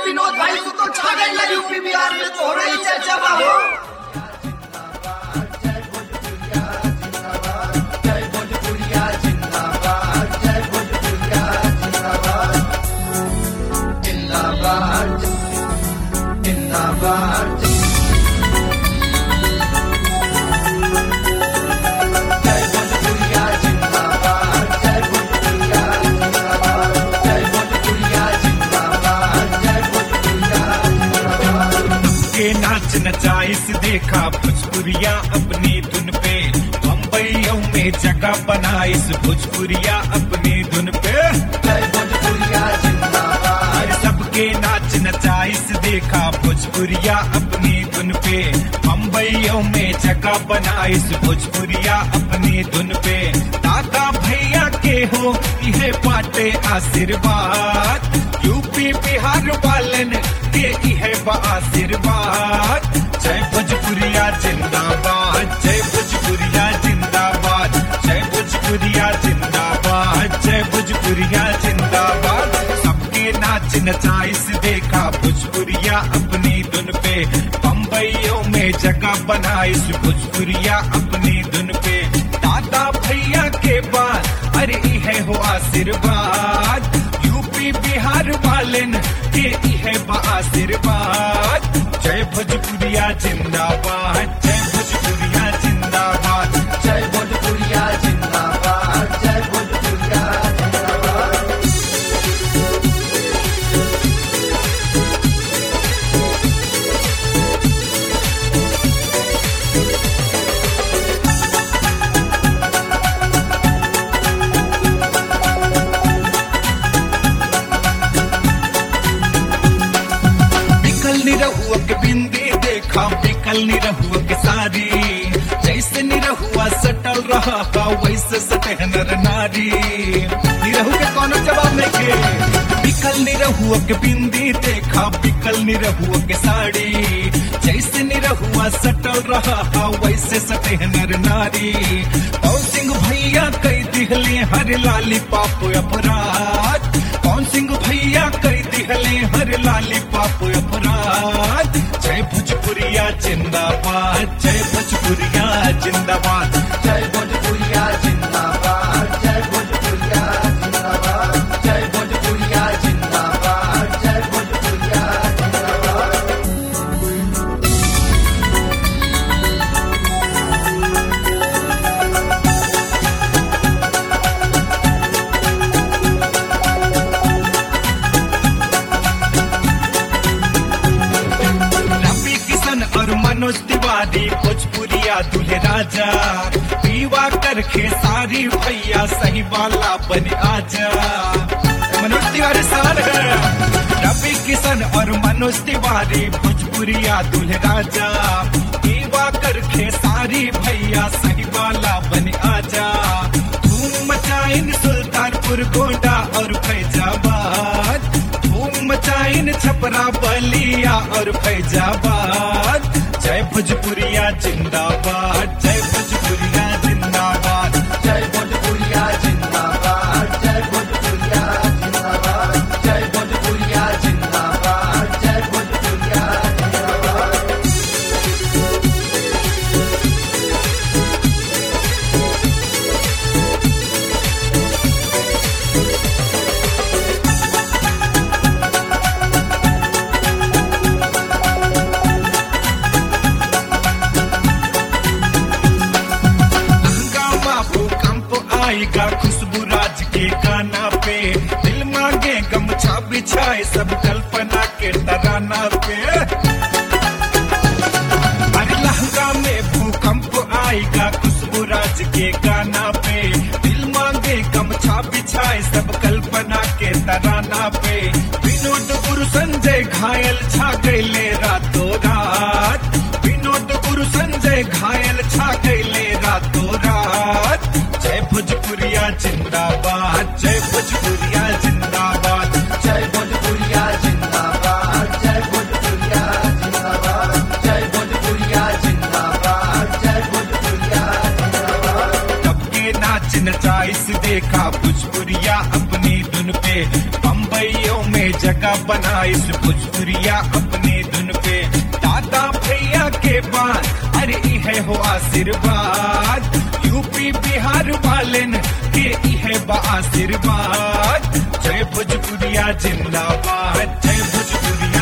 विनोद भाई तू तो छा गई यूपी बिहार में तो हो रही चर्चा बा हो के नाच नचाइस देखा भोजपुरिया अपनी धुन पे बम्बईयों में जगह बनाइस भोजपुरिया अपनी धुन पे अरे सबके नाच नचाइस देखा भोजपुरिया अपनी धुन पे बम्बईयों में जगह बनाइस भोजपुरिया अपनी धुन पे दादा भैया के हो यह पाटे आशीर्वाद यूपी बिहार वालन के है बा आशीर्वाद जय भोजपुरिया जिंदाबाद जय भोजपुरिया जिंदाबाद जय भोजपुरिया जिंदाबाद जय भोजपुरिया जिंदाबाद सबके नाच नचाइस देखा भोजपुरिया अपनी धुन पे बम्बईयों में जगह बनाइस भोजपुरिया अपनी धुन पे दादा भैया के बाद अरे है हो आशीर्वाद यूपी बिहार वालन के है बा आशीर्वाद जय भोजपुरिया जिंदाबाद जय भोजपुरिया जिंदाबाद जय भोजपुरिया जिंदाबाद जय भोजपुरिया बिकल निरहुआ के बिंदी देखा बिकल निरहुआ के सारी जैसे निरहुआ सटल रहा था वैसे सटे नर नारी निरहु के कोनो जवाब नहीं के बिकल निरहुआ के बिंदी देखा बिकल निरहुआ के साड़ी जैसे निरहुआ सटल रहा था वैसे सटे नर नारी और सिंह भैया कई दिहले हर लाली पाप अपराध कौन सिंह भैया कई दिहले हर लाली पाप अपराध जय भोजपुरिया जिंदाबाद जय भोजपुरिया जिंदाबाद जय भोजपुरिया जिंदाबाद जय भोजपुरिया जिंदाबाद जय भोजपुरिया जिंदाबाद जय भोजपुरिया जिंदाबाद रवि किशन और मनोज तिवारी भोजपुरिया दूल्हे राजा पीवा कर खेसारी भैया सही वाला बन आजा मनोज तिवारी सार है रवि किशन और मनोज तिवारी भोजपुरिया दूल्हे राजा पीवा कर खेसारी भैया सही वाला बन आजा धूम मचाइन सुल्तानपुर गोंडा और फैजाबाद धूम मचाइन छपरा बलिया और फैजाबाद जय भोजपुरिया जिंदाबाद जय भोजपुरिया जिंदाबाद जय भोजपुरिया जिंदाबाद जय भोजपुरिया जिंदाबाद जय भोजपुरिया जिंदाबाद जय भोजपुरिया जिंदाबाद हंगामा भूकंप आएगा खुशबू राज के गाना पे दिल मांगे गमछा बिछाए सब कल्पना के तराना पे अरे लहंगा में भूकंप आएगा खुशबू राज के गाना पे दिल मांगे गमछा बिछाए सब कल्पना के तराना पे विनोद गुरु संजय घायल छा गए रातों रात विनोद गुरु संजय घायल छा गए रातों रात जय भोजपुरिया जिंदाबाद जय भोजपुरिया जिंदाबाद जय भोजपुरिया जिंदाबाद जय भोजपुरिया जिंदाबाद जय भोजपुरिया जिंदाबाद जय भोजपुरिया जिंदाबाद सबके नाच नचाइस देखा भोजपुरिया अपनी धुन पे बम्बईयों में जगह बनाई फरमाइश भोजपुरिया अपने धुन पे दादा भैया के बाद अरे ई है हो आशीर्वाद यूपी बिहार वालेन के ई है बा आशीर्वाद जय भोजपुरिया जिंदाबाद जय भोजपुरिया